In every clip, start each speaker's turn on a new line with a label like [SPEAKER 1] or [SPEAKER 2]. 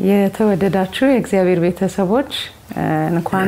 [SPEAKER 1] የተወደዳችሁ የእግዚአብሔር ቤተሰቦች እንኳን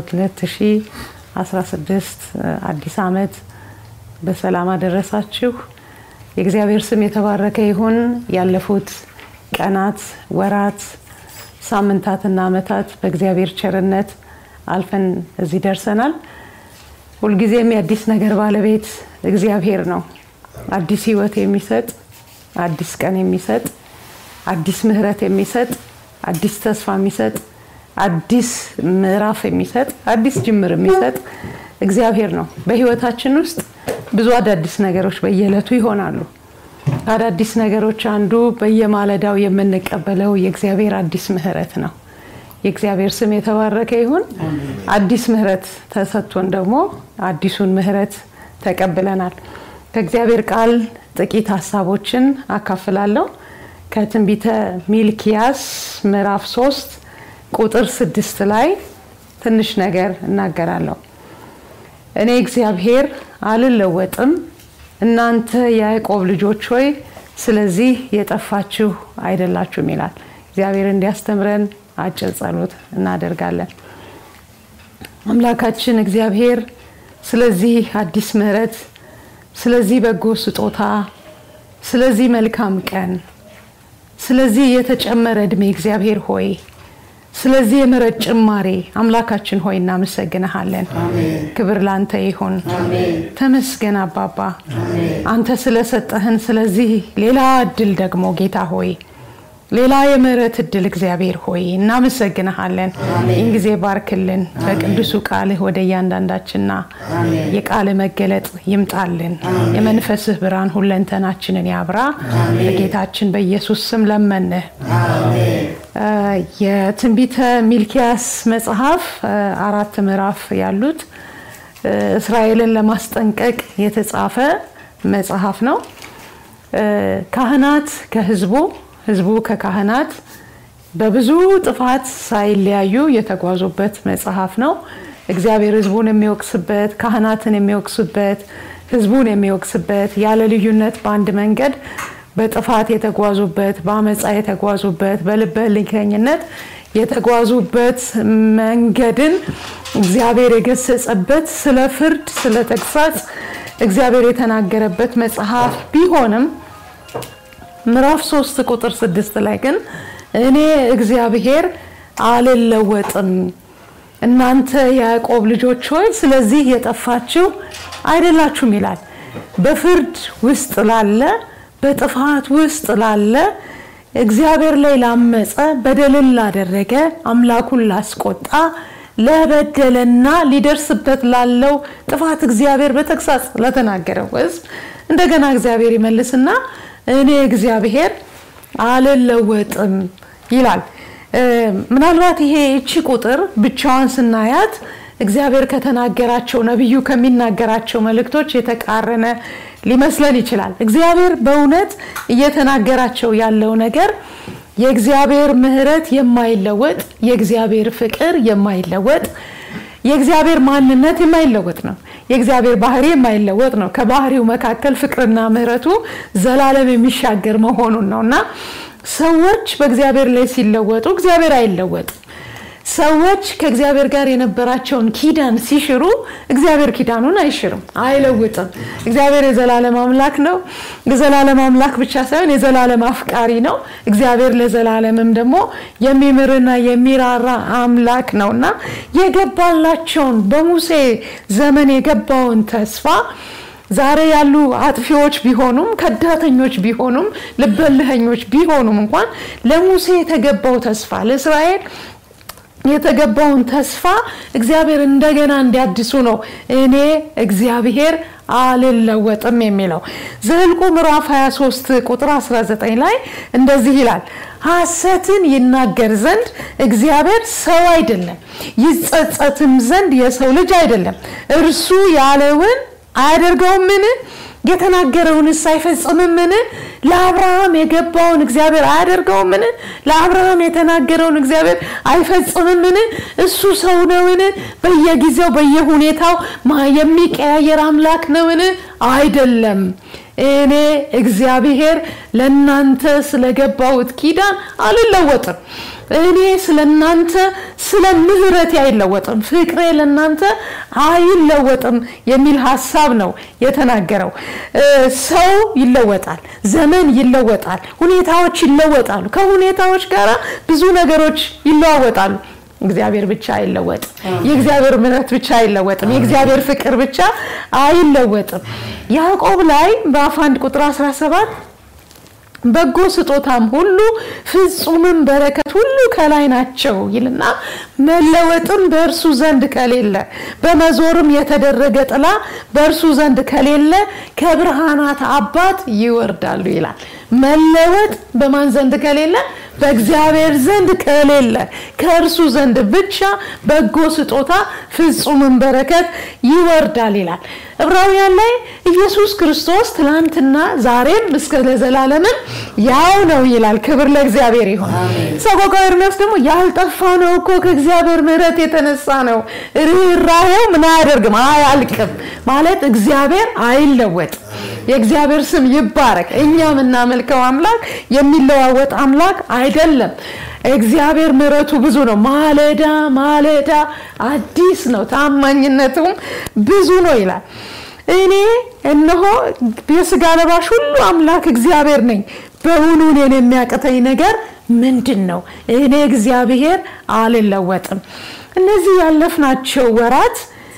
[SPEAKER 1] ለ2016 አዲስ ዓመት በሰላም አደረሳችሁ። የእግዚአብሔር ስም የተባረከ ይሁን። ያለፉት ቀናት፣ ወራት፣ ሳምንታትና ዓመታት በእግዚአብሔር ቸርነት አልፈን እዚህ ደርሰናል። ሁልጊዜም የአዲስ ነገር ባለቤት እግዚአብሔር ነው። አዲስ ሕይወት የሚሰጥ አዲስ ቀን የሚሰጥ አዲስ ምሕረት የሚሰጥ አዲስ ተስፋ የሚሰጥ አዲስ ምዕራፍ የሚሰጥ አዲስ ጅምር የሚሰጥ እግዚአብሔር ነው። በህይወታችን ውስጥ ብዙ አዳዲስ ነገሮች በየዕለቱ ይሆናሉ። አዳዲስ ነገሮች አንዱ በየማለዳው የምንቀበለው የእግዚአብሔር አዲስ ምሕረት ነው። የእግዚአብሔር ስም የተባረከ ይሁን። አዲስ ምሕረት ተሰጥቶን ደግሞ አዲሱን ምሕረት ተቀብለናል። ከእግዚአብሔር ቃል ጥቂት ሀሳቦችን አካፍላለሁ። ከትንቢተ ሚልኪያስ ምዕራፍ ሶስት ቁጥር ስድስት ላይ ትንሽ ነገር እናገራለሁ። እኔ እግዚአብሔር አልለወጥም፣ እናንተ የያዕቆብ ልጆች ሆይ ስለዚህ የጠፋችሁ አይደላችሁም ይላል። እግዚአብሔር እንዲያስተምረን አጭር ጸሎት እናደርጋለን። አምላካችን እግዚአብሔር ስለዚህ አዲስ ምሕረት፣ ስለዚህ በጎ ስጦታ፣ ስለዚህ መልካም ቀን ስለዚህ የተጨመረ እድሜ እግዚአብሔር ሆይ ስለዚህ የምሕረት ጭማሬ አምላካችን ሆይ እናመሰግንሃለን። ክብር ላንተ ይሁን። ተመስገን አባባ አንተ ስለሰጠህን ስለዚህ ሌላ እድል ደግሞ ጌታ ሆይ ሌላ የምሕረት እድል እግዚአብሔር ሆይ እናመሰግንሃለን። ይህን ጊዜ ባርክልን። በቅዱሱ ቃልህ ወደ እያንዳንዳችንና የቃል መገለጥ ይምጣልን። የመንፈስህ ብርሃን ሁለንተናችንን ያብራ። በጌታችን በኢየሱስ ስም ለመንህ። የትንቢተ ሚልኪያስ መጽሐፍ አራት ምዕራፍ ያሉት እስራኤልን ለማስጠንቀቅ የተጻፈ መጽሐፍ ነው። ካህናት ከህዝቡ ህዝቡ ከካህናት በብዙ ጥፋት ሳይለያዩ የተጓዙበት መጽሐፍ ነው። እግዚአብሔር ህዝቡን የሚወቅስበት፣ ካህናትን የሚወቅስበት፣ ህዝቡን የሚወቅስበት ያለ ልዩነት በአንድ መንገድ በጥፋት የተጓዙበት፣ በአመፃ የተጓዙበት፣ በልበ ልከኝነት የተጓዙበት መንገድን እግዚአብሔር የገሰጸበት ስለ ፍርድ፣ ስለ ተግሳጽ እግዚአብሔር የተናገረበት መጽሐፍ ቢሆንም ምዕራፍ ሶስት ቁጥር ስድስት ላይ ግን እኔ እግዚአብሔር አልለወጥም እናንተ የያዕቆብ ልጆች ሆይ ስለዚህ የጠፋችሁ አይደላችሁም ይላል። በፍርድ ውስጥ ላለ በጥፋት ውስጥ ላለ እግዚአብሔር ላይ ላመፀ በደልን ላደረገ አምላኩን ላስቆጣ ለበደለና ሊደርስበት ላለው ጥፋት እግዚአብሔር በተግሳጽ ለተናገረው ህዝብ እንደገና እግዚአብሔር ይመልስና እኔ እግዚአብሔር አልለወጥም ይላል። ምናልባት ይሄ እቺ ቁጥር ብቻዋን ስናያት እግዚአብሔር ከተናገራቸው ነቢዩ ከሚናገራቸው መልእክቶች የተቃረነ ሊመስለን ይችላል። እግዚአብሔር በእውነት እየተናገራቸው ያለው ነገር የእግዚአብሔር ምሕረት የማይለወጥ የእግዚአብሔር ፍቅር የማይለወጥ የእግዚአብሔር ማንነት የማይለወጥ ነው። የእግዚአብሔር ባህሪ የማይለወጥ ነው። ከባህሪው መካከል ፍቅርና ምሕረቱ ዘላለም የሚሻገር መሆኑን ነው እና ሰዎች በእግዚአብሔር ላይ ሲለወጡ እግዚአብሔር አይለወጥም። ሰዎች ከእግዚአብሔር ጋር የነበራቸውን ኪዳን ሲሽሩ እግዚአብሔር ኪዳኑን አይሽርም፣ አይለውጥም። እግዚአብሔር የዘላለም አምላክ ነው። የዘላለም አምላክ ብቻ ሳይሆን የዘላለም አፍቃሪ ነው። እግዚአብሔር ለዘላለምም ደግሞ የሚምርና የሚራራ አምላክ ነው እና የገባላቸውን በሙሴ ዘመን የገባውን ተስፋ ዛሬ ያሉ አጥፊዎች ቢሆኑም ከዳተኞች ቢሆኑም ልበልኸኞች ቢሆኑም እንኳን ለሙሴ የተገባው ተስፋ ለእስራኤል የተገባውን ተስፋ እግዚአብሔር እንደገና እንዲያድሱ ነው እኔ እግዚአብሔር አልለወጥም የሚለው ዘኍልቍ ምዕራፍ 23 ቁጥር 19 ላይ እንደዚህ ይላል ሐሰትን ይናገር ዘንድ እግዚአብሔር ሰው አይደለም ይጸጸትም ዘንድ የሰው ልጅ አይደለም እርሱ ያለውን አያደርገውምን የተናገረውንስ አይፈጽምምን ለአብርሃም የገባውን እግዚአብሔር አያደርገውምን ለአብርሃም የተናገረውን እግዚአብሔር አይፈጽምምን እሱ ሰው ነውን በየጊዜው በየሁኔታው የሚቀያየር አምላክ ነውን አይደለም እኔ እግዚአብሔር ለእናንተ ስለገባሁት ኪዳን አልለወጥም እኔ ስለ እናንተ ስለ ምህረቴ አይለወጥም፣ ፍቅሬ ለእናንተ አይለወጥም የሚል ሀሳብ ነው የተናገረው። ሰው ይለወጣል፣ ዘመን ይለወጣል፣ ሁኔታዎች ይለወጣሉ። ከሁኔታዎች ጋር ብዙ ነገሮች ይለዋወጣሉ። እግዚአብሔር ብቻ አይለወጥም። የእግዚአብሔር ምሕረት ብቻ አይለወጥም። የእግዚአብሔር ፍቅር ብቻ አይለወጥም። ያዕቆብ ላይ በአፍ አንድ ቁጥር 17 በጎ ስጦታም ሁሉ ፍጹምም በረከት ሁሉ ከላይ ናቸው ይልና መለወጥም በእርሱ ዘንድ ከሌለ በመዞርም የተደረገ ጥላ በእርሱ ዘንድ ከሌለ ከብርሃናት አባት ይወርዳሉ ይላል። መለወጥ በማን ዘንድ ከሌለ በእግዚአብሔር ዘንድ ከሌለ ከእርሱ ዘንድ ብቻ በጎ ስጦታ ፍጹምን በረከት ይወርዳል ይላል። ዕብራውያን ላይ ኢየሱስ ክርስቶስ ትላንትና ዛሬም እስከ ለዘላለምን ያው ነው ይላል። ክብር ለእግዚአብሔር ይሆን። ሰቆቃወ ኤርምያስ ደግሞ ያልጠፋ ነው እኮ ከእግዚአብሔር ምሕረት የተነሳ ነው፣ ርኅራኄው ምን አያደርግም አያልቅም ማለት እግዚአብሔር አይለወጥ። የእግዚአብሔር ስም ይባረክ። እኛ የምናመልከው አምላክ የሚለዋወጥ አምላክ አይደለም። እግዚአብሔር ምሕረቱ ብዙ ነው። ማለዳ ማለዳ አዲስ ነው፣ ታማኝነቱም ብዙ ነው ይላል። እኔ እነሆ የስጋ ለባሽ ሁሉ አምላክ እግዚአብሔር ነኝ። በውኑ እኔን የሚያቅተኝ ነገር ምንድን ነው? እኔ እግዚአብሔር አልለወጥም። እነዚህ ያለፍናቸው ወራት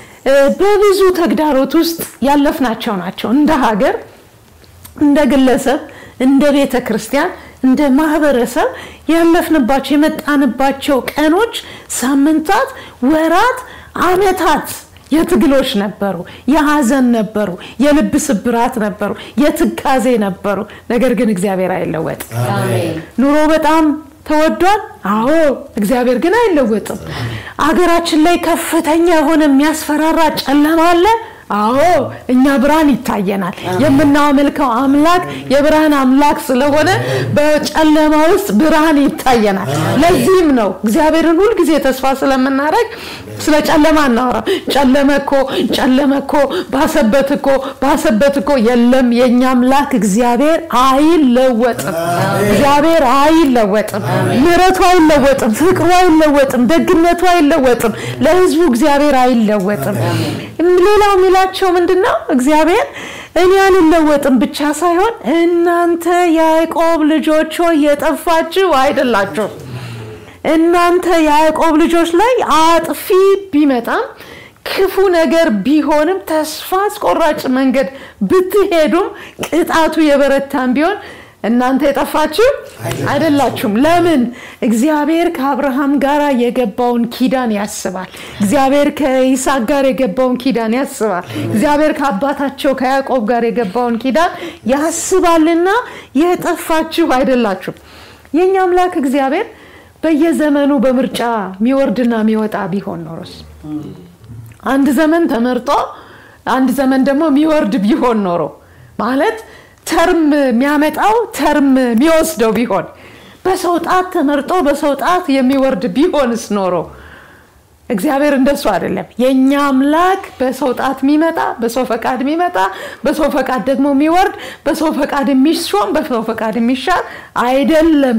[SPEAKER 1] በብዙ ተግዳሮት ውስጥ ያለፍናቸው ናቸው። እንደ ሀገር፣ እንደ ግለሰብ፣ እንደ ቤተ ክርስቲያን፣ እንደ ማህበረሰብ ያለፍንባቸው የመጣንባቸው ቀኖች፣ ሳምንታት፣ ወራት፣ አመታት የትግሎች ነበሩ፣ የሀዘን ነበሩ፣ የልብ ስብራት ነበሩ፣ የትካዜ ነበሩ። ነገር ግን እግዚአብሔር አይለወጥም። ኑሮ በጣም ተወዷል። አዎ እግዚአብሔር ግን አይለወጥም። አገራችን ላይ ከፍተኛ የሆነ የሚያስፈራራ ጨለማ አለ። አዎ እኛ ብርሃን ይታየናል። የምናመልከው አምላክ የብርሃን አምላክ ስለሆነ በጨለማ ውስጥ ብርሃን ይታየናል። ለዚህም ነው እግዚአብሔርን ሁልጊዜ ተስፋ ስለምናደርግ ስለ ጨለማ እናወራም። ጨለመ እኮ ጨለመ እኮ ባሰበት እኮ ባሰበት እኮ የለም። የእኛ አምላክ እግዚአብሔር አይለወጥም። እግዚአብሔር አይለወጥም። ምሕረቱ አይለወጥም። ፍቅሩ አይለወጥም። ደግነቱ አይለወጥም። ለሕዝቡ እግዚአብሔር አይለወጥም። ሌላው የሚላቸው ምንድን ነው? እግዚአብሔር እኔ አልለወጥም ብቻ ሳይሆን እናንተ ያዕቆብ ልጆች ሆይ የጠፋችሁ አይደላችሁም። እናንተ ያዕቆብ ልጆች ላይ አጥፊ ቢመጣም ክፉ ነገር ቢሆንም ተስፋ አስቆራጭ መንገድ ብትሄዱም ቅጣቱ የበረታም ቢሆን እናንተ የጠፋችሁ አይደላችሁም። ለምን? እግዚአብሔር ከአብርሃም ጋር የገባውን ኪዳን ያስባል። እግዚአብሔር ከይስሐቅ ጋር የገባውን ኪዳን ያስባል። እግዚአብሔር ከአባታቸው ከያዕቆብ ጋር የገባውን ኪዳን ያስባልና የጠፋችሁ አይደላችሁም። የእኛ አምላክ እግዚአብሔር በየዘመኑ በምርጫ የሚወርድና የሚወጣ ቢሆን ኖሮስ አንድ ዘመን ተመርጦ አንድ ዘመን ደግሞ የሚወርድ ቢሆን ኖሮ ማለት ተርም የሚያመጣው ተርም የሚወስደው ቢሆን በሰው ጣት ተመርጦ በሰው ጣት የሚወርድ ቢሆንስ ኖሮ እግዚአብሔር እንደሱ አይደለም። የእኛ አምላክ በሰው ጣት የሚመጣ በሰው ፈቃድ የሚመጣ በሰው ፈቃድ ደግሞ የሚወርድ በሰው ፈቃድ የሚሾም በሰው ፈቃድ የሚሻር አይደለም።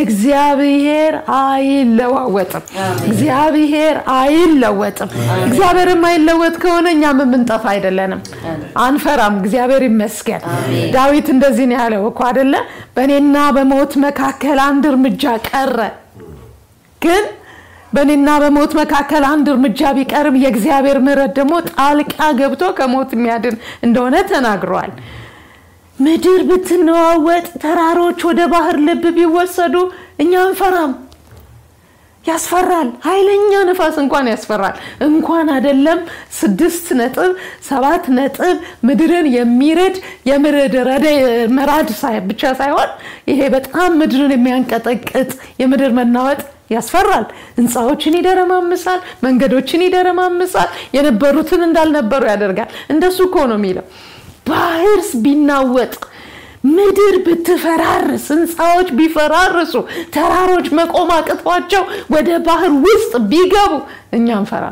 [SPEAKER 1] እግዚአብሔር አይለዋወጥም። እግዚአብሔር አይለወጥም። እግዚአብሔር የማይለወጥ ከሆነ እኛም የምንጠፋ አይደለንም፣ አንፈራም። እግዚአብሔር ይመስገን። ዳዊት እንደዚህ ነው ያለው እኮ አይደለ? በእኔና በሞት መካከል አንድ እርምጃ ቀረ ግን በእኔና በሞት መካከል አንድ እርምጃ ቢቀርም የእግዚአብሔር ምሕረት ደግሞ ጣልቃ ገብቶ ከሞት የሚያድን እንደሆነ ተናግሯል። ምድር ብትነዋወጥ፣ ተራሮች ወደ ባህር ልብ ቢወሰዱ እኛ አንፈራም። ያስፈራል። ኃይለኛ ነፋስ እንኳን ያስፈራል። እንኳን አይደለም ስድስት ነጥብ ሰባት ነጥብ ምድርን የሚርድ የምድር መራድ ብቻ ሳይሆን ይሄ በጣም ምድርን የሚያንቀጠቅጥ የምድር መናወጥ ያስፈራል። ህንፃዎችን ይደረማምሳል፣ መንገዶችን ይደረማምሳል፣ የነበሩትን እንዳልነበሩ ያደርጋል። እንደሱ እኮ ነው የሚለው። ባህርስ ቢናወጥ ምድር ብትፈራርስ፣ ህንፃዎች ቢፈራርሱ፣ ተራሮች መቆም አቅቷቸው ወደ ባህር ውስጥ ቢገቡ እኛ አንፈራ።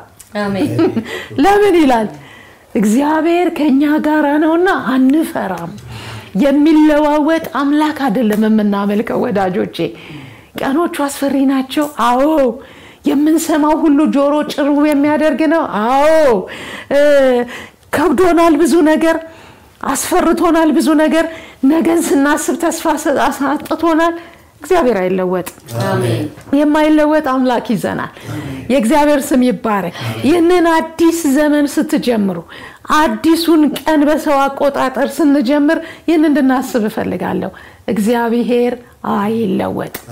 [SPEAKER 1] ለምን ይላል? እግዚአብሔር ከእኛ ጋር ነውና አንፈራም። የሚለዋወጥ አምላክ አይደለም የምናመልከው ወዳጆቼ ቀኖቹ አስፈሪ ናቸው። አዎ የምንሰማው ሁሉ ጆሮ ጭርው የሚያደርግ ነው። አዎ ከብዶናል ብዙ ነገር አስፈርቶናል ብዙ ነገር ነገን ስናስብ ተስፋ አሳጥቶናል። እግዚአብሔር አይለወጥም። የማይለወጥ አምላክ ይዘናል። የእግዚአብሔር ስም ይባረክ። ይህንን አዲስ ዘመን ስትጀምሩ አዲሱን ቀን በሰው አቆጣጠር ስንጀምር ይህን እንድናስብ እፈልጋለሁ። እግዚአብሔር አይለወጥም።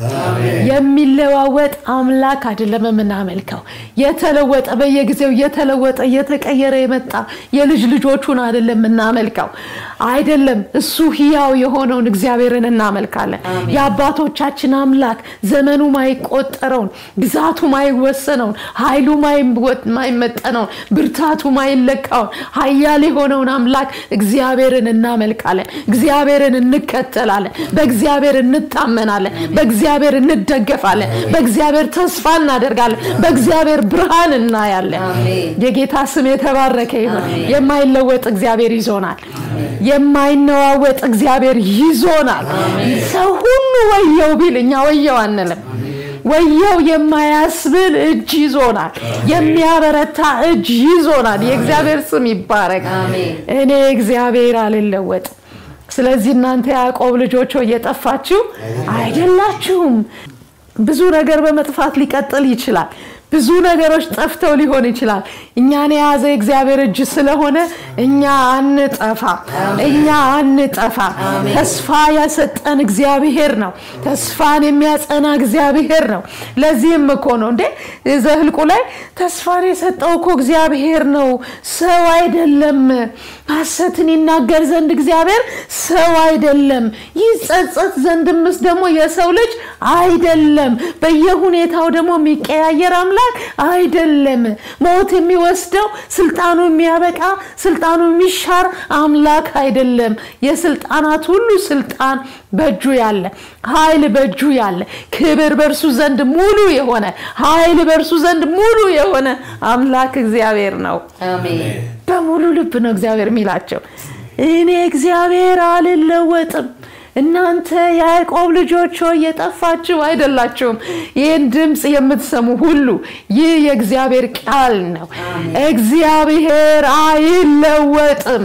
[SPEAKER 1] የሚለዋወጥ አምላክ አይደለም የምናመልከው። የተለወጠ በየጊዜው እየተለወጠ እየተቀየረ የመጣ የልጅ ልጆቹን አይደለም የምናመልከው። አይደለም እሱ ህያው የሆነውን እግዚአብሔርን እናመልካለን። የአባቶቻችን አምላክ ዘመኑ ማይቆጠረውን፣ ግዛቱ ማይወሰነውን፣ ኃይሉ ማይመጠነውን፣ ብርታቱ ማይለካውን ኃያል የሆነውን አምላክ እግዚአብሔርን እናመልካለን። እግዚአብሔርን እንከተላለን። በእግዚአብሔር እንታመናለን። በእግዚአብሔር እንደገፋለን። በእግዚአብሔር ተስፋ እናደርጋለን። በእግዚአብሔር ብርሃን እናያለን። የጌታ ስም የተባረከ ይሁን። የማይለወጥ እግዚአብሔር ይዞናል። የማይነዋወጥ እግዚአብሔር ይዞናል። ሰው ሁሉ ወየው ቢል እኛ ወየው አንልም። ወየው የማያስብል እጅ ይዞናል። የሚያበረታ እጅ ይዞናል። የእግዚአብሔር ስም ይባረክ። እኔ እግዚአብሔር አልለወጥም። ስለዚህ እናንተ ያዕቆብ ልጆች እየጠፋችሁ አይደላችሁም። ብዙ ነገር በመጥፋት ሊቀጥል ይችላል። ብዙ ነገሮች ጠፍተው ሊሆን ይችላል። እኛን የያዘ የእግዚአብሔር እጅ ስለሆነ እኛ አንጠፋ፣ እኛ አንጠፋ። ተስፋ ያሰጠን እግዚአብሔር ነው። ተስፋን የሚያጸና እግዚአብሔር ነው። ለዚህም እኮ ነው እንዴ ዘህልቁ ላይ ተስፋን የሰጠው እኮ እግዚአብሔር ነው፣ ሰው አይደለም። ሐሰትን ይናገር ዘንድ እግዚአብሔር ሰው አይደለም፣ ይጸጸት ዘንድምስ ደግሞ የሰው ልጅ አይደለም። በየሁኔታው ደግሞ የሚቀያየር አምላክ አይደለም። ሞት የሚወስደው ስልጣኑ የሚያበቃ ስልጣኑ የሚሻር አምላክ አይደለም። የስልጣናት ሁሉ ስልጣን በእጁ ያለ ኃይል በእጁ ያለ ክብር በእርሱ ዘንድ ሙሉ የሆነ ኃይል በእርሱ ዘንድ ሙሉ የሆነ አምላክ እግዚአብሔር ነው። በሙሉ ልብ ነው እግዚአብሔር የሚላቸው እኔ እግዚአብሔር አልለወጥም። እናንተ የያዕቆብ ልጆች ሆይ የጠፋችሁ አይደላችሁም። ይህን ድምፅ የምትሰሙ ሁሉ ይህ የእግዚአብሔር ቃል ነው። እግዚአብሔር አይለወጥም።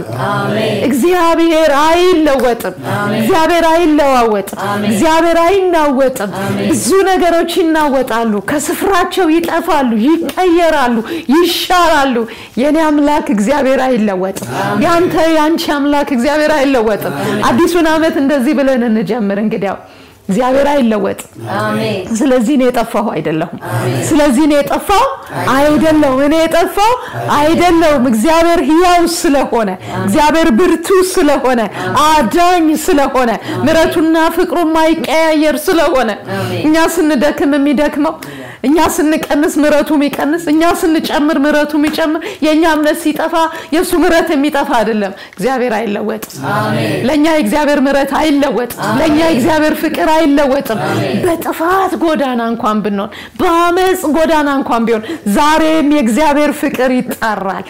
[SPEAKER 1] እግዚአብሔር አይለወጥም። እግዚአብሔር አይለዋወጥም። እግዚአብሔር አይናወጥም። ብዙ ነገሮች ይናወጣሉ፣ ከስፍራቸው ይጠፋሉ፣ ይቀየራሉ፣ ይሻራሉ። የኔ አምላክ እግዚአብሔር አይለወጥም። ያንተ ያንቺ አምላክ እግዚአብሔር አይለወጥም። አዲሱን ዓመት እንደዚህ ብለን እንጀምር እንግዲያው እግዚአብሔር አይለወጥም። ስለዚህ እኔ የጠፋሁ አይደለሁም። ስለዚህ እኔ የጠፋው አይደለሁም። እኔ የጠፋው አይደለሁም። እግዚአብሔር ሕያው ስለሆነ፣ እግዚአብሔር ብርቱ ስለሆነ፣ አዳኝ ስለሆነ፣ ምሕረቱና ፍቅሩ ማይቀያየር ስለሆነ እኛ ስንደክም የሚደክመው እኛ ስንቀንስ ምሕረቱ የሚቀንስ እኛ ስንጨምር ምሕረቱ የሚጨምር የእኛ እምነት ሲጠፋ የእሱ ምሕረት የሚጠፋ አይደለም። እግዚአብሔር አይለወጥም። ለእኛ የእግዚአብሔር ምሕረት አይለወጥም። ለእኛ የእግዚአብሔር ፍቅር አይለወጥም። በጥፋት ጎዳና እንኳን ብንሆን፣ በአመፅ ጎዳና እንኳን ቢሆን ዛሬም የእግዚአብሔር ፍቅር ይጠራል።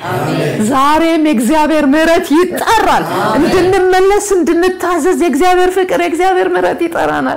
[SPEAKER 1] ዛሬም የእግዚአብሔር ምሕረት ይጠራል። እንድንመለስ እንድንታዘዝ የእግዚአብሔር ፍቅር የእግዚአብሔር ምሕረት ይጠራናል።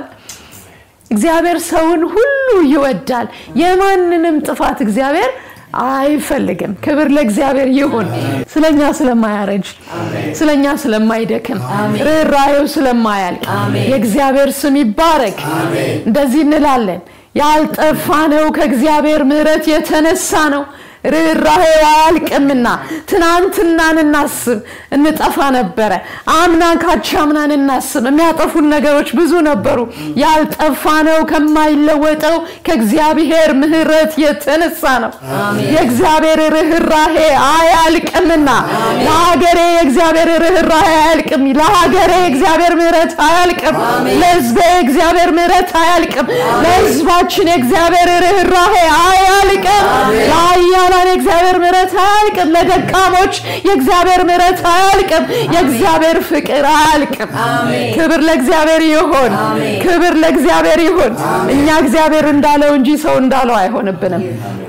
[SPEAKER 1] እግዚአብሔር ሰውን ሁሉ ይወዳል። የማንንም ጥፋት እግዚአብሔር አይፈልግም። ክብር ለእግዚአብሔር ይሁን። ስለኛ ስለማያረጅ፣ ስለኛ ስለማይደክም፣ ርኅራኄው ስለማያልቅ የእግዚአብሔር ስም ይባረክ። እንደዚህ እንላለን፣ ያልጠፋነው ከእግዚአብሔር ምሕረት የተነሳ ነው። ርኅራኄው አያልቅምና ትናንትናን እናስብ፣ እንጠፋ ነበረ። አምና ካቻምናን እናስብ፣ የሚያጠፉን ነገሮች ብዙ ነበሩ። ያልጠፋነው ከማይለወጠው ከእግዚአብሔር ምሕረት የተነሳ ነው። የእግዚአብሔር ርኅራኄ አያልቅምና ለሀገሬ የእግዚአብሔር ርኅራኄ አያልቅም። ለሀገሬ የእግዚአብሔር ምሕረት አያልቅም። ለሕዝቤ የእግዚአብሔር ምሕረት አያልቅም። ለሕዝባችን የእግዚአብሔር ርኅራኄ አያልቅም። ለአያላን የእግዚአብሔር ምሕረት አያልቅም። ለደካሞች የእግዚአብሔር ምሕረት አያልቅም። የእግዚአብሔር ፍቅር አያልቅም። ክብር ለእግዚአብሔር ይሁን። ክብር ለእግዚአብሔር ይሁን። እኛ እግዚአብሔር እንዳለው እንጂ ሰው እንዳለው አይሆንብንም።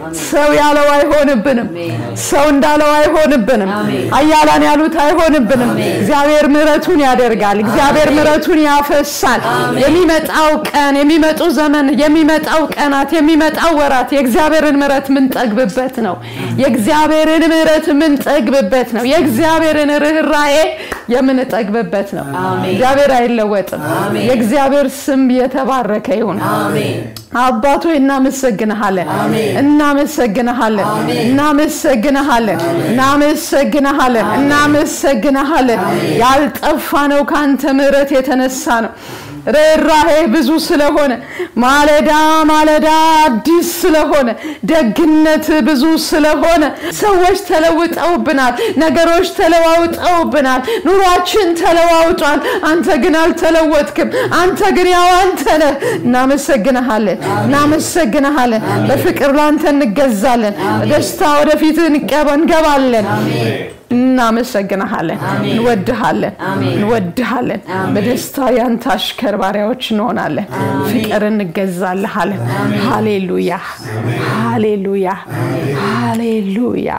[SPEAKER 1] ሰው ያለው አይሆንብንም። ሰው እንዳለው አይሆንብንም። አያላን ያሉት አይሆንብንም። እግዚአብሔር ምሕረቱን ያደርጋል። እግዚአብሔር ምሕረቱን ያፈሳል። የሚመጣው ቀን፣ የሚመጡ ዘመን፣ የሚመጣው ቀናት፣ የሚመጣው ወራት የእግዚአብሔርን ምሕረት ምንጠግብበት ነው። የእግዚአብሔርን ምሕረት ምንጠግብበት ነው። የእግዚአብሔርን ርኅራዬ የምንጠግብበት ነው። እግዚአብሔር አይለወጥም። የእግዚአብሔር ስም የተባረከ ይሁን። አባቶ እናመሰግንሃለን፣ እናመሰግንሃለን፣ እናመሰግንሃለን፣ እናመሰግንሃለን፣ እናመሰግንሃለን። ያልጠፋ ነው ከአንተ ምሕረት የተነሳ ነው። ርኅራሄ ብዙ ስለሆነ ማለዳ ማለዳ አዲስ ስለሆነ ደግነት ብዙ ስለሆነ ሰዎች ተለውጠውብናል። ነገሮች ተለዋውጠውብናል። ኑሯችን ተለዋውጧል። አንተ ግን አልተለወጥክም። አንተ ግን ያው አንተ ነህ። እናመሰግንሃለን፣ እናመሰግንሃለን። በፍቅር ላንተ እንገዛለን። በደስታ ወደፊት እንገባለን። እናመሰግንሃለን፣ እንወድሃለን፣ እንወድሃለን። በደስታ ያንተ አሽከር ባሪያዎች እንሆናለን። ፍቅር እንገዛልሃለን። ሃሌሉያ፣ ሃሌሉያ፣ ሃሌሉያ።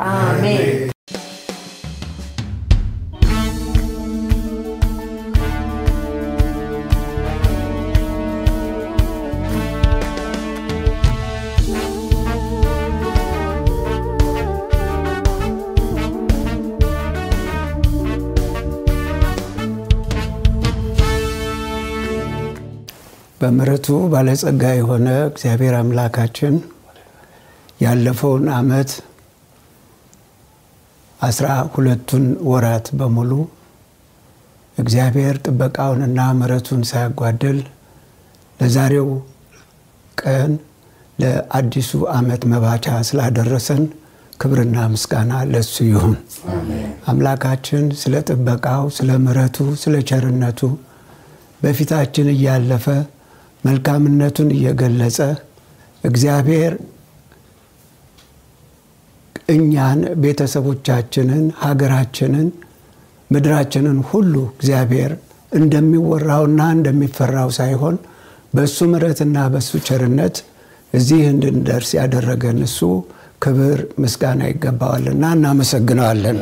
[SPEAKER 2] በምሕረቱ ባለጸጋ የሆነ እግዚአብሔር አምላካችን ያለፈውን ዓመት አስራ ሁለቱን ወራት በሙሉ እግዚአብሔር ጥበቃውንና ምሕረቱን ሳያጓድል ለዛሬው ቀን ለአዲሱ ዓመት መባቻ ስላደረሰን ክብርና ምስጋና ለሱ ይሁን። አምላካችን ስለ ጥበቃው፣ ስለ ምሕረቱ፣ ስለ ቸርነቱ በፊታችን እያለፈ መልካምነቱን እየገለጸ እግዚአብሔር እኛን፣ ቤተሰቦቻችንን፣ ሀገራችንን፣ ምድራችንን ሁሉ እግዚአብሔር እንደሚወራውና እንደሚፈራው ሳይሆን በእሱ ምሕረትና በእሱ ቸርነት እዚህ እንድንደርስ ያደረገን እሱ ክብር ምስጋና ይገባዋልና እናመሰግነዋለን።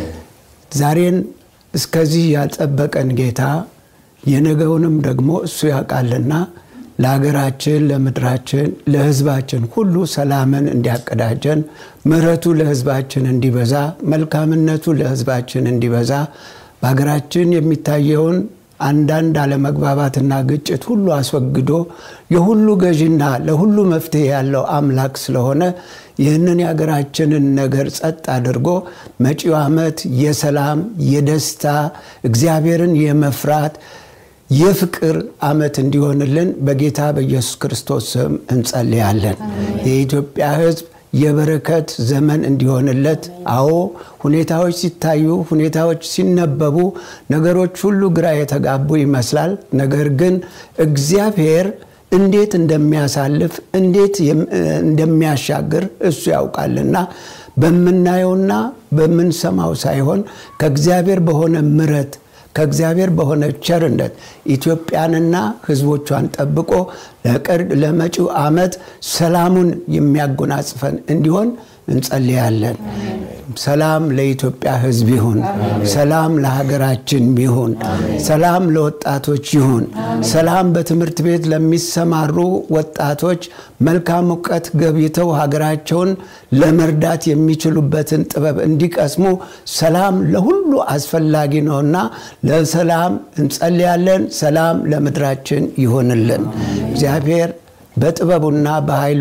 [SPEAKER 2] ዛሬን እስከዚህ ያልጠበቀን ጌታ የነገውንም ደግሞ እሱ ያውቃልና ለሀገራችን፣ ለምድራችን፣ ለሕዝባችን ሁሉ ሰላምን እንዲያቀዳጀን ምሕረቱ ለሕዝባችን እንዲበዛ መልካምነቱ ለሕዝባችን እንዲበዛ በሀገራችን የሚታየውን አንዳንድ አለመግባባትና ግጭት ሁሉ አስወግዶ የሁሉ ገዥና ለሁሉ መፍትሄ ያለው አምላክ ስለሆነ ይህንን የሀገራችንን ነገር ጸጥ አድርጎ መጪው ዓመት የሰላም የደስታ እግዚአብሔርን የመፍራት የፍቅር ዓመት እንዲሆንልን በጌታ በኢየሱስ ክርስቶስ ስም እንጸልያለን። የኢትዮጵያ ሕዝብ የበረከት ዘመን እንዲሆንለት። አዎ ሁኔታዎች ሲታዩ፣ ሁኔታዎች ሲነበቡ ነገሮች ሁሉ ግራ የተጋቡ ይመስላል። ነገር ግን እግዚአብሔር እንዴት እንደሚያሳልፍ እንዴት እንደሚያሻግር እሱ ያውቃልና በምናየውና በምንሰማው ሳይሆን ከእግዚአብሔር በሆነ ምሕረት ከእግዚአብሔር በሆነ ቸርነት ኢትዮጵያንና ሕዝቦቿን ጠብቆ ለመጪው ዓመት ሰላሙን የሚያጎናጽፈን እንዲሆን እንጸልያለን። ሰላም ለኢትዮጵያ ሕዝብ ይሁን። ሰላም ለሀገራችን ይሁን። ሰላም ለወጣቶች ይሁን። ሰላም በትምህርት ቤት ለሚሰማሩ ወጣቶች መልካም እውቀት ገብይተው ሀገራቸውን ለመርዳት የሚችሉበትን ጥበብ እንዲቀስሙ ሰላም ለሁሉ አስፈላጊ ነውና ለሰላም እንጸልያለን። ሰላም ለምድራችን ይሆንልን። እግዚአብሔር በጥበቡና በኃይሉ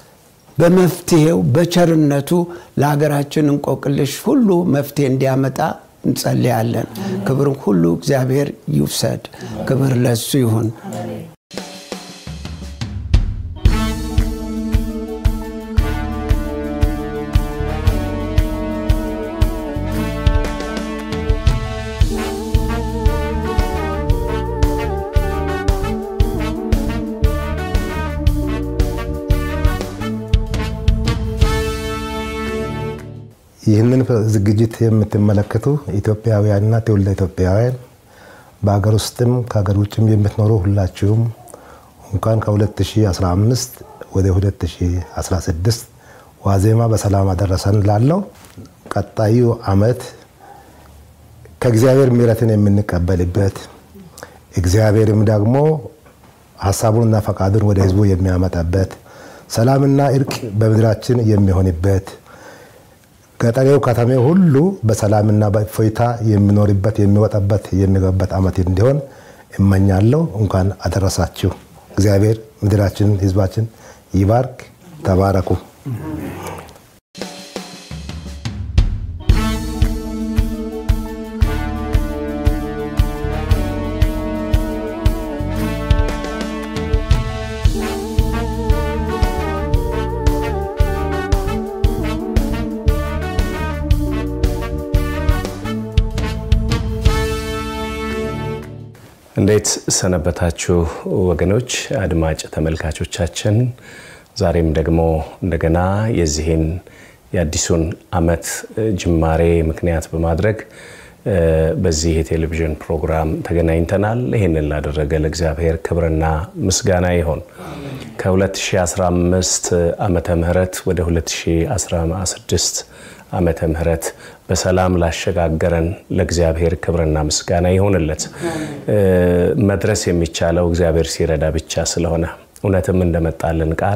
[SPEAKER 2] በመፍትሄው በቸርነቱ ለሀገራችን እንቆቅልሽ ሁሉ መፍትሄ እንዲያመጣ እንጸልያለን። ክብር ሁሉ እግዚአብሔር ይውሰድ። ክብር ለሱ ይሁን።
[SPEAKER 3] ይህንን ዝግጅት የምትመለከቱ ኢትዮጵያውያንና ትውልደ ኢትዮጵያውያን በሀገር ውስጥም ከሀገር ውጭም የምትኖሩ ሁላችሁም እንኳን ከ2015 ወደ 2016 ዋዜማ በሰላም አደረሰን ላለው ቀጣዩ ዓመት ከእግዚአብሔር ምሕረትን የምንቀበልበት እግዚአብሔርም ደግሞ ሀሳቡንና ፈቃዱን ወደ ሕዝቡ የሚያመጣበት ሰላምና እርቅ በምድራችን የሚሆንበት ገጠሬው ከተሜው ሁሉ በሰላምና በእፎይታ የሚኖርበት የሚወጣበት የሚገባበት ዓመት እንዲሆን እመኛለሁ። እንኳን አደረሳችሁ። እግዚአብሔር ምድራችንን ሕዝባችን ይባርክ። ተባረኩ።
[SPEAKER 4] እንዴት ሰነበታችሁ ወገኖች፣ አድማጭ ተመልካቾቻችን። ዛሬም ደግሞ እንደገና የዚህን የአዲሱን ዓመት ጅማሬ ምክንያት በማድረግ በዚህ የቴሌቪዥን ፕሮግራም ተገናኝተናል። ይህንን ላደረገ ለእግዚአብሔር ክብርና ምስጋና ይሆን። ከ2015 ዓመተ ምህረት ወደ 2016 ዓመተ ምህረት በሰላም ላሸጋገረን ለእግዚአብሔር ክብርና ምስጋና ይሆንለት። መድረስ የሚቻለው እግዚአብሔር ሲረዳ ብቻ ስለሆነ እውነትም እንደመጣልን ቃል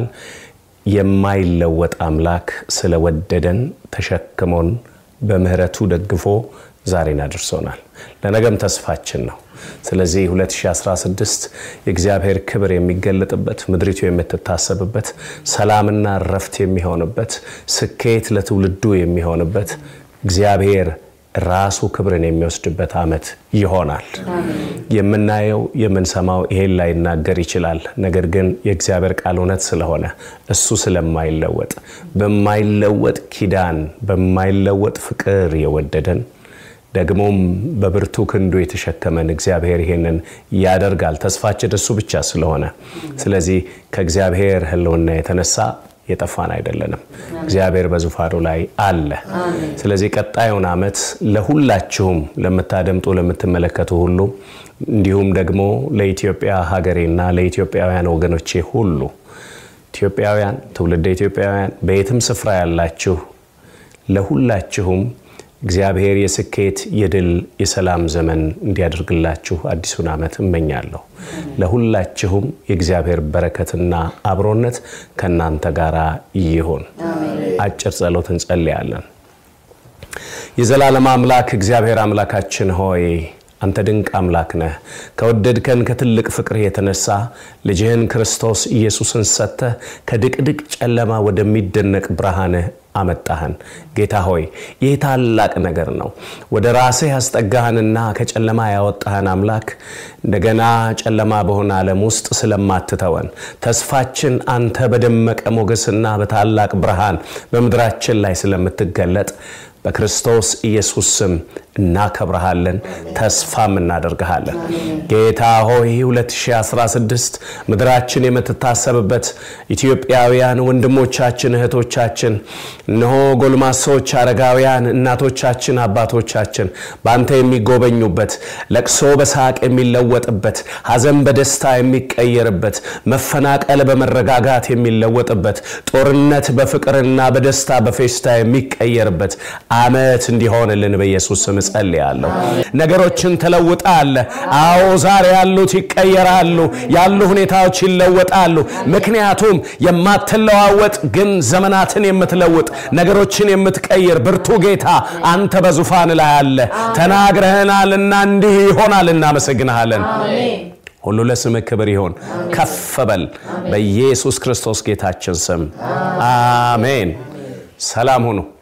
[SPEAKER 4] የማይለወጥ አምላክ ስለወደደን ተሸክሞን በምህረቱ ደግፎ ዛሬን አድርሶናል። ለነገም ተስፋችን ነው። ስለዚህ 2016 የእግዚአብሔር ክብር የሚገለጥበት ምድሪቱ የምትታሰብበት ሰላምና እረፍት የሚሆንበት ስኬት ለትውልዱ የሚሆንበት እግዚአብሔር ራሱ ክብርን የሚወስድበት ዓመት ይሆናል። የምናየው የምንሰማው ይሄን ላይናገር ይችላል። ነገር ግን የእግዚአብሔር ቃል እውነት ስለሆነ እሱ ስለማይለወጥ በማይለወጥ ኪዳን በማይለወጥ ፍቅር የወደደን ደግሞም በብርቱ ክንዱ የተሸከመን እግዚአብሔር ይሄንን ያደርጋል። ተስፋችን እሱ ብቻ ስለሆነ ስለዚህ ከእግዚአብሔር ሕልውና የተነሳ የጠፋን አይደለንም። እግዚአብሔር በዙፋኑ ላይ አለ። ስለዚህ ቀጣዩን ዓመት ለሁላችሁም ለምታደምጡ፣ ለምትመለከቱ ሁሉ እንዲሁም ደግሞ ለኢትዮጵያ ሀገሬና ለኢትዮጵያውያን ወገኖቼ ሁሉ ኢትዮጵያውያን፣ ትውልደ ኢትዮጵያውያን በየትም ስፍራ ያላችሁ ለሁላችሁም እግዚአብሔር የስኬት የድል የሰላም ዘመን እንዲያደርግላችሁ አዲሱን ዓመት እመኛለሁ። ለሁላችሁም የእግዚአብሔር በረከትና አብሮነት ከእናንተ ጋር ይሁን። አጭር ጸሎት እንጸልያለን። የዘላለም አምላክ እግዚአብሔር አምላካችን ሆይ አንተ ድንቅ አምላክ ነህ። ከወደድከን ከትልቅ ፍቅርህ የተነሳ ልጅህን ክርስቶስ ኢየሱስን ሰጥተህ ከድቅድቅ ጨለማ ወደሚደነቅ ብርሃንህ አመጣህን። ጌታ ሆይ ይህ ታላቅ ነገር ነው። ወደ ራስህ ያስጠጋህንና ከጨለማ ያወጣህን አምላክ እንደገና ጨለማ በሆነ ዓለም ውስጥ ስለማትተወን ተስፋችን አንተ በደመቀ ሞገስና በታላቅ ብርሃን በምድራችን ላይ ስለምትገለጥ በክርስቶስ ኢየሱስ ስም እናከብረሃለን፣ ተስፋም እናደርግሃለን። ጌታ ሆይ 2016 ምድራችን የምትታሰብበት ኢትዮጵያውያን ወንድሞቻችን፣ እህቶቻችን፣ እነሆ ጎልማሶች፣ አረጋውያን፣ እናቶቻችን፣ አባቶቻችን በአንተ የሚጎበኙበት፣ ለቅሶ በሳቅ የሚለወጥበት፣ ሐዘን በደስታ የሚቀየርበት፣ መፈናቀል በመረጋጋት የሚለወጥበት፣ ጦርነት በፍቅርና በደስታ በፌስታ የሚቀየርበት ዓመት እንዲሆንልን በኢየሱስ ስም እጸልያለሁ። ነገሮችን ትለውጣለህ። አዎ ዛሬ ያሉት ይቀየራሉ፣ ያሉ ሁኔታዎች ይለወጣሉ። ምክንያቱም የማትለዋወጥ ግን ዘመናትን የምትለውጥ ነገሮችን የምትቀይር ብርቱ ጌታ አንተ በዙፋን ላይ አለ። ተናግረህናልና እንዲህ ይሆናል። እናመሰግንሃለን። ሁሉ ለስምህ ክብር ይሆን። ከፍ በል በኢየሱስ ክርስቶስ ጌታችን ስም አሜን። ሰላም ሁኑ።